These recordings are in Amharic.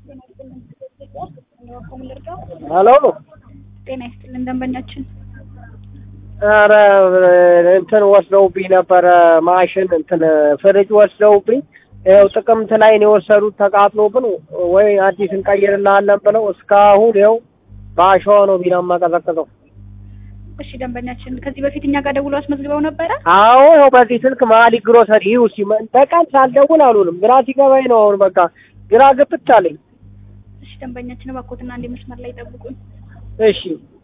ሄሎ ጤና ይስጥልን ደንበኛችን። ኧረ እንትን ወስደውብኝ ነበረ ማሽን እንትን ፍሪጅ ወስደውብኝ ይኸው ጥቅምት ላይ ነው የወሰዱት ተቃጥሎብን ወይ አዲስ እንቀይርልሃለን ብለው እስካሁን ይኸው በአሸዋ ነው ቢራ የማቀዘቅዘው። እሺ ደንበኛችን ከዚህ በፊት እኛ ጋር ደውሎ አስመዝግበው ነበረ። አዎ ይኸው በዚህ ስልክ መሀሊ ግሮሰሪ ይሁ ሲመ በቀን ሳልደውል አሉንም ግራ ሲገባኝ ነው አሁን በቃ ግራ ግብት አለኝ። እሺ ደንበኛችን እባክዎትና አንዴ መስመር ላይ ጠብቁኝ። እሺ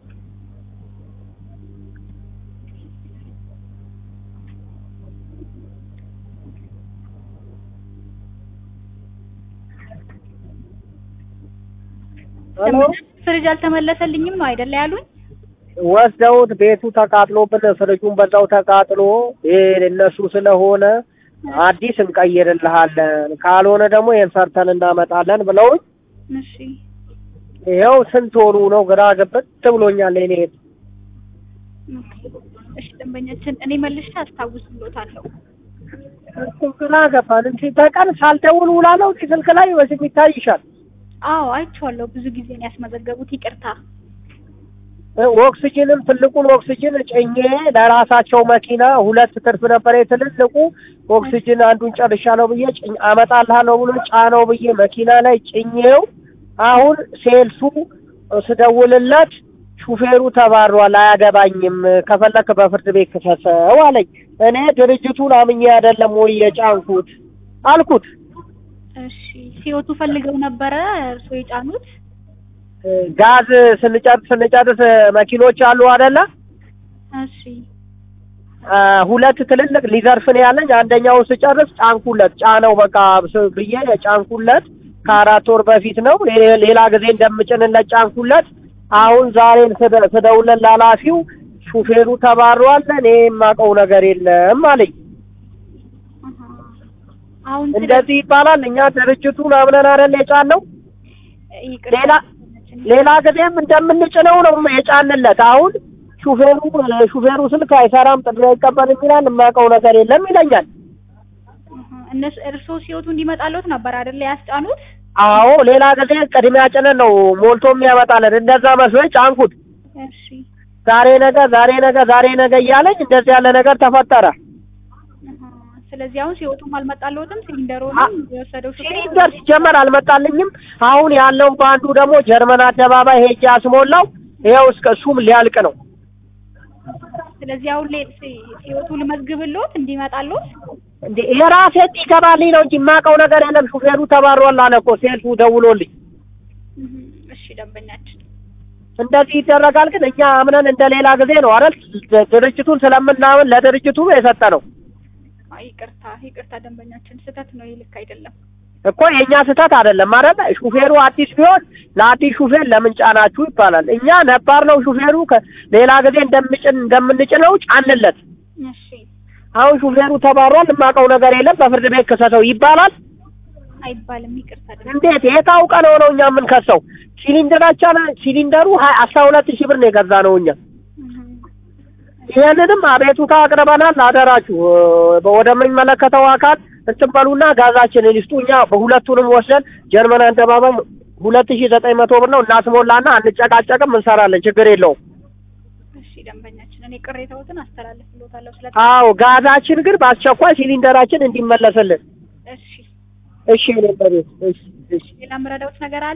ሄሎ ደንበኛችን ፍሪጅ አልተመለሰልኝም ነው አይደለ ያሉኝ? ወስደውት ቤቱ ተቃጥሎብን ፍሪጁን በዛው ተቃጥሎ ይሄ እነሱ ስለሆነ አዲስ እንቀይርልሃለን ካልሆነ ደግሞ ይሄን ሰርተን እናመጣለን ብለውኝ እሺ ይኸው ስንት ወሩ ነው ግራ ግብት ብሎኛል። እኔ ኦኬ። እሺ ደንበኛችን እኔ መልሼ አስታውስልዎታለሁ። እኮ ግራ ገባን እንጂ በቀን ሳልደውል ውላለሁ እዚህ ስልክ ላይ በስም ይታይሻል። አዎ አይቼዋለሁ። ብዙ ጊዜ ነው ያስመዘገቡት። ይቅርታ። ኦክስጅንም ትልቁን ኦክስጅን ጭኜ ለራሳቸው መኪና ሁለት ትርፍ ነበር የትልልቁ ኦክስጅን አንዱን ጨርሻለሁ ብዬ ጭኝ አመጣልሃለሁ ብሎ ጫነው ብዬ መኪና ላይ ጭኜው አሁን ሴልሱ ስደውልለት ሹፌሩ ተባሯል፣ አያገባኝም፣ ከፈለክ በፍርድ ቤት ክሰሰው አለኝ። እኔ ድርጅቱን አምኜ አይደለም ወይ የጫንኩት አልኩት። እሺ ሲወቱ ፈልገው ነበረ እርስዎ የጫኑት? ጋዝ ስንጨርስ ስንጨርስ መኪኖች አሉ አይደለ? እሺ አ፣ ሁለት ትልልቅ ሊዘርፍን ያለኝ አንደኛውን ስጨርስ ጫንኩለት፣ ጫነው በቃ ስ- ብዬ ጫንኩለት። ከአራት ወር በፊት ነው። ሌ- ሌላ ጊዜ እንደምጭንለት ጫንኩለት። አሁን ዛሬን ስደ- ስደውልለት ላላፊው ሹፌሩ ተባሯል፣ እኔ የማውቀው ነገር የለም አለኝ። አሃ። አሁን ስለ- እንደዚህ ይባላል። እኛ ድርጅቱን አምነን አይደል የጫነው? ይቅርታ ሌላ ሌላ ጊዜም እንደምንጭነው ነው የጫንለት። አሁን ሹፌሩ ሹፌሩ ስልክ አይሰራም፣ ጥሪ አይቀበልም ይላል። የማውቀው ነገር የለም ይለኛል። አሃ። እነሱ እርስዎ ሲወቱ እንዲመጣልዎት ነበር አይደለ ያስጫኑት? አዎ ሌላ ጊዜ ቅድሚያ ጭነን ነው ሞልቶ የሚያመጣለን። እንደዛ መስሎኝ ጫንኩት። እሺ ዛሬ ነገ ዛሬ ነገ ዛሬ ነገ እያለኝ እንደዚህ ያለ ነገር ተፈጠረ። አሃ። ስለዚህ አሁን ሲወቱም አልመጣልዎትም? አ- ሲሊንደሩንም የወሰደው ሹፌር ሲሊንደር ሲጀመር አልመጣልኝም። አሁን ያለው በአንዱ ደግሞ ጀርመን አደባባይ ሄጄ አስሞላው። ይኸው እስከ እሱም ሊያልቅ ነው። ስለዚህ አሁን ላይ ሲ- ሲወቱ ልመዝግብልዎት እንዲመጣልዎት? እንዴ የራሴ ይገባልኝ ነው እንጂ የማውቀው ነገር የለም። ሹፌሩ ተባሯል አለ እኮ ሴልሱ ደውሎልኝ። እህ፣ እሺ ደንበኛችን እንደዚህ ይደረጋል። ግን እኛ አምነን እንደ ሌላ ጊዜ ነው አይደል ድርጅቱን ስለምናምን ለድርጅቱ የሰጠ ነው አይ ይቅርታ ይቅርታ ደንበኛችን ስህተት ነው ይህ ልክ አይደለም እኮ የእኛ ስህተት አይደለም አይደል? ሹፌሩ አዲስ ቢሆን ለአዲስ ሹፌር ለምን ጫናችሁ ይባላል። እኛ ነባር ነው ሹፌሩ ሌላ ጊዜ እንደምጭን እንደምንጭነው ጫንለት። እሺ አሁን ሹፌሩ ተባሯል፣ የማውቀው ነገር የለም በፍርድ ቤት ክሰሰው ይባላል። አይባልም ይቅርታ ደንበኛ እንዴት የታውቀ ነው ነው እኛ የምንከሰው? ሲሊንደራችን ሲሊንደሩ ሀያ አስራ ሁለት ሺህ ብር ነው የገዛ ነው እኛ እህ፣ ይህንንም አቤቱታ አቅርበናል። አደራችሁ እ፣ ወደሚመለከተው አካል እንትን በሉና ጋዛችንን ይስጡ። እኛ በሁለቱንም ወስደን ጀርመን አደባባይ ሁለት ሺህ ዘጠኝ መቶ ብር ነው እናስሞላና አንጨቃጨቅም፣ እንሰራለን። ችግር የለውም። እሺ ደንበኛችን እኔ ቅሬታዎትን አስተላልፍልዎታለሁ ስለ አዎ ጋዛችን ግን በአስቸኳይ ሲሊንደራችን እንዲመለስልን። እሺ እሺ እኔ በቤት እሺ እሺ ሌላ የምረዳዎት ነገር አለ